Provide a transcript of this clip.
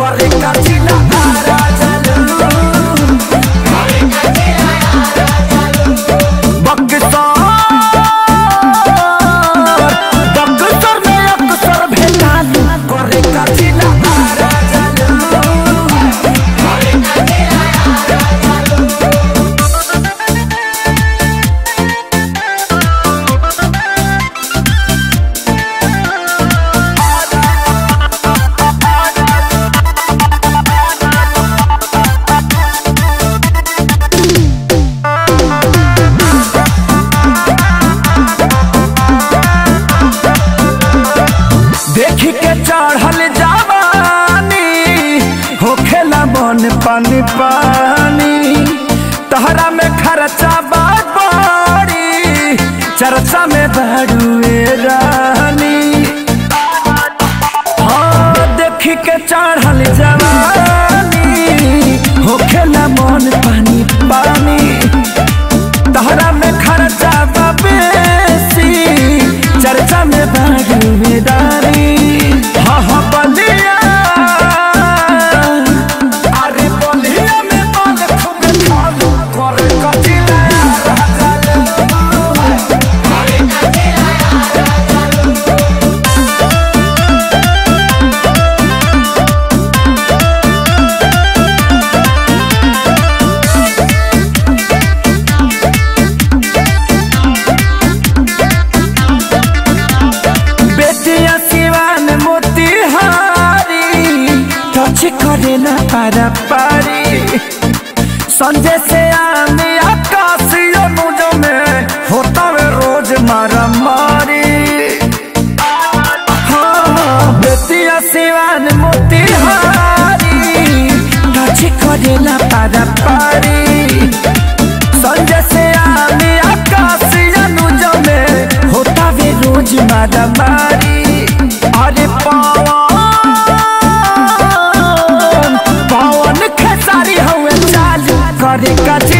करे का जिला आरा चलू बक्सर बक्सर में अक्सर भेटालू करे का जिला आरा चलू देखी के चढ़ल जवानी होखेला मन पानी पानी तहरा में खर्चा बात बड़ी चर्चा में बड़ुए रानी हाँ देखी के चढ़ल जवानी होखेला मन पानी पानी तहरा में खर्चा बा बेसी चर्चा में भागीदारी हाँ हाँ बलिया अरे बलिया में बाल खूब खालू करे कचिला बेटिया सिवान मोतिहारी टच करे ना पारा पारी संजय से आने आकाशी अनुज में होता वे रोज मारा मारी हाँ बेटिया सिवान मोतिहारी टच करे ना पारा पारी संजय से आने आकाशी अनुज में होता वे रोज मारा मारी अरे पवन पवन खेसारी हुए चालू करे कची